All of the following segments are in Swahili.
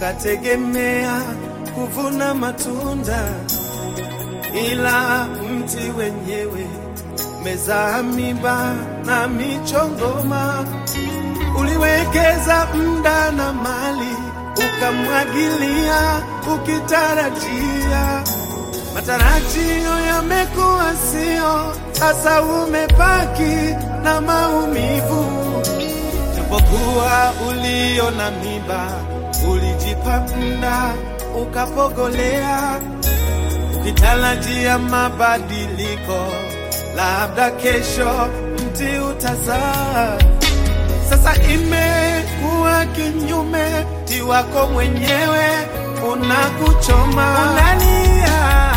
ukategemea kuvuna matunda, ila mti wenyewe mezaa miba na michongoma. Uliwekeza muda na mali, ukamwagilia ukitarajia matarajio yamekuwa sio, sasa umebaki na maumivu. Japokuwa ulio na miba, ulijipa muda ukapogolea, ukitarajia mabadiliko, labda kesho mti utazaa. Sasa imekuwa kinyume, mti wako mwenyewe unakuchoma, unalia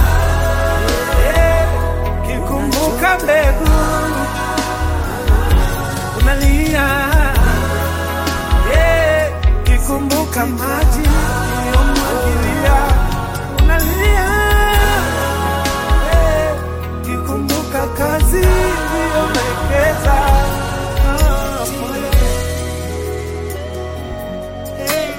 kikumbuka mbegu unalia, yeah, kikumbuka maji uliyomwagilia unalia, yeah, kikumbuka kazi uliyowekeza Ah, pole. Hey.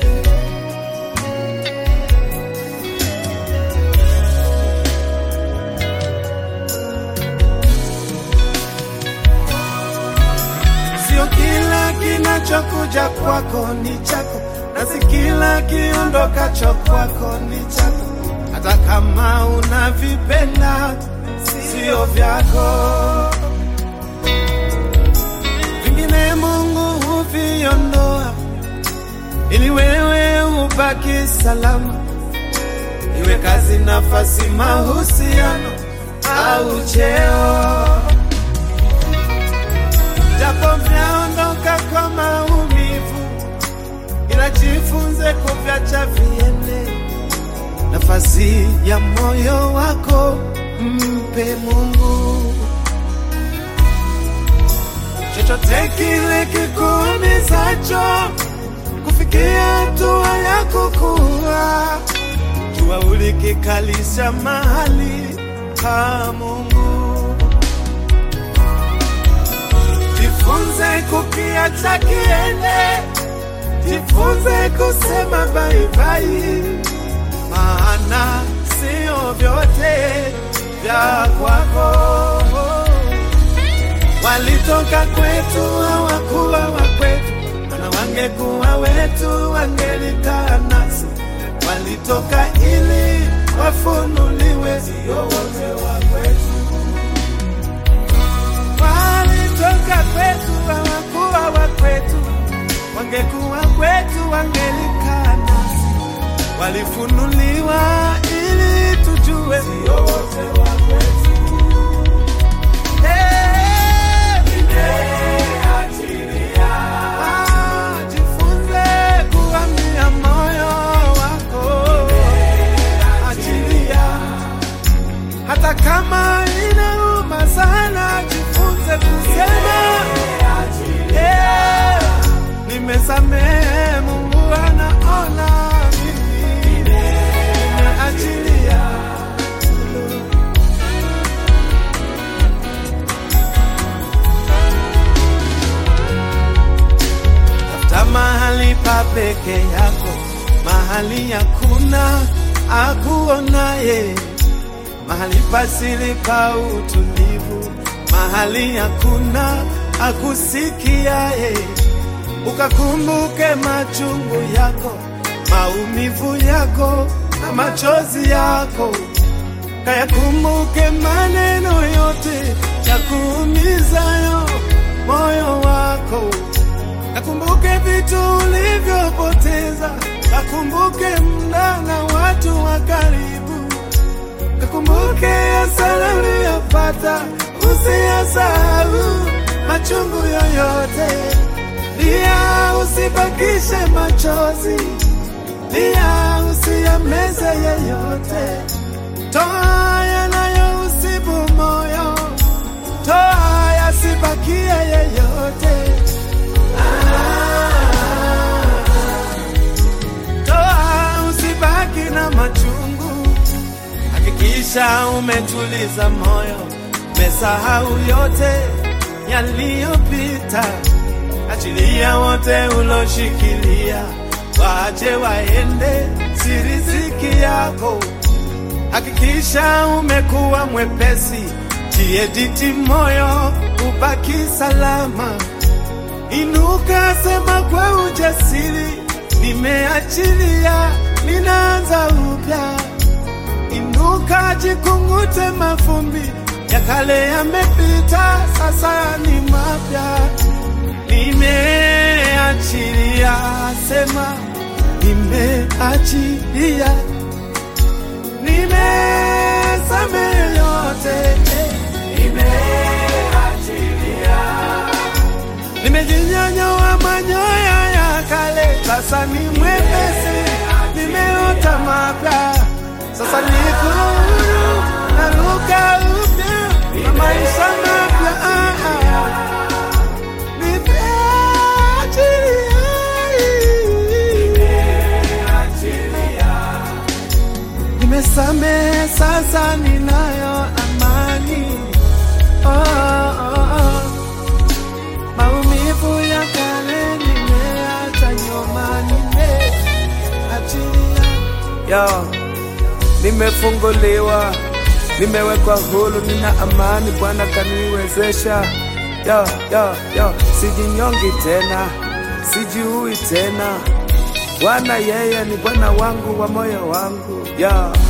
Sio kila kinachokuja kwako ni chako, na si kila kiondokacho kwako ni chako. Hata kama unavipenda sio vyako, vingine Mungu huviondoa ili wewe ubaki salama, iwe kazi, nafasi, mahusiano au cheo japo vyaondoka kwa maumivu, ila jifunze kuvyacha viende. Nafasi ya moyo wako mpe Mungu. Chochote kile kikuumizacho kufikia hatua ya kukua, jua ulikikalisha mahali pa Mungu. Jifunze kukiacha kiende, jifunze kusema bye bye, maana sio vyote vya kwako. Walitoka kwetu hawakuwa wa kwetu, na wangekuwa wetu wangelikaa nasi. Walitoka ili wafunuliwe, sio wote wa kwetu walitoka kwetu hawakuwa wa kwetu, wangekuwa kwetu wangelikaa nasi. Walifunuliwa ili tujue sio wote wa kwetu. Eh, ah, jifunze kuambia moyo wako, achilia hata kama inauma sana, jifunze kusema yeah, nimesamehe. Mungu anaona mimi nimeachilia. Tafuta mahali pa peke yako, mahali hakuna akuonaye mahali pasili pa utulivu, mahali hakuna akusikiaye. Ukakumbuke machungu yako, maumivu yako na machozi yako, kayakumbuke maneno yote ya kuumizayo moyo wako, kakumbuke vitu ulivyopoteza, kakumbuke muda na watu wa karibu Kakumbuke hasara uliyopata, usiyasahau machungu yoyote. Lia, usibakishe machozi, lia, usiyameze yeyote. Toa yanayousibu moyo, toa yasibakie yeyote. Ah, toa, usibaki na machungu Hakikisha umetuliza moyo, umesahau yote yaliyopita. Achilia wote uloshikilia, waje waende, si riziki yako. Hakikisha umekuwa mwepesi, jiediti moyo, ubaki salama. Inuka, sema kwa ujasiri, nimeachilia, ninaanza upya. Inuka, jikungute mavumbi ya kale yamepita, sasa ni mapya. Nimeachilia, sema nimeachilia, nimesamehe yote, nimeachilia, nimejinyonyoa manyoya ya kale, sasa ni mwepesi, nimeota mapya, sasa niko huru, naruka upya na maisha mapya. Ah, ah. Nimesamehe sasa, ninayo amani. Oh, oh, oh. Maumivu ya kale nimeacha nyuma, nimeachilia. Yo, nimefunguliwa, nimewekwa huru, nina amani. Bwana kaniwezesha. Yo, yo, yo, sijinyongi tena, sijiui tena. Bwana yeye ni Bwana wangu wa moyo wangu. Yo.